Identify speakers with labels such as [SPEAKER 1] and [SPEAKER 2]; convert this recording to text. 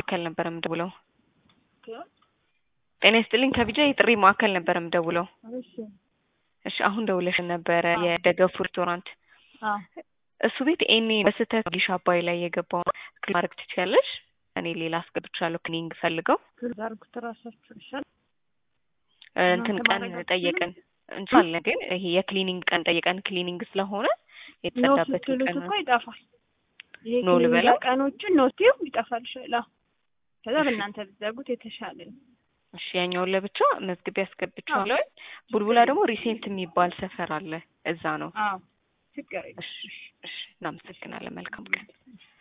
[SPEAKER 1] ማዕከል ነበር የምደውለው። ጤና ይስጥልኝ ከቢጃ የጥሪ ማዕከል ነበር የምደውለው።
[SPEAKER 2] እሺ
[SPEAKER 1] እሺ አሁን ደውለሽ ነበረ የደገፉ ሬስቶራንት
[SPEAKER 2] አዎ
[SPEAKER 1] እሱ ቤት ኤኔ በስህተት ጊሽ አባይ ላይ የገባውን ክሊክ ማድረግ ትችያለሽ። እኔ ሌላ አስገብቻለሁ ክሊኒንግ ፈልገው
[SPEAKER 2] ዛርጉት ራሳችሁ ይሻል
[SPEAKER 1] እንትን
[SPEAKER 2] እናንተ
[SPEAKER 1] ቀን
[SPEAKER 2] ማድረግ
[SPEAKER 1] ጠየቀን እንችላለን፣ ግን ይሄ የክሊኒንግ ቀን ጠየቀን ክሊኒንግ ስለሆነ
[SPEAKER 2] ኖ
[SPEAKER 1] የተጸዳበት
[SPEAKER 2] ስትሉት
[SPEAKER 1] ቀን
[SPEAKER 2] እኮ ይጠፋል። ይሄ
[SPEAKER 1] ኖ
[SPEAKER 2] ክሊኒክ
[SPEAKER 1] ልበላ?
[SPEAKER 2] ቀኖችን ኖ ስትዩ ይጠፋል ይሻላል። አዎ። ከዛ በእናንተ ብትዘጉት የተሻለ ነው።
[SPEAKER 1] እሺ ያኛውን ለብቻ መዝግቤ አስገብቼዋለሁ። ቡልቡላ ደግሞ ሪሴንት የሚባል ሰፈር አለ፣ እዛ ነው።
[SPEAKER 2] አዎ ችግር የለም።
[SPEAKER 1] እሺ እሺ፣ እናመሰግናለን። መልካም ቀን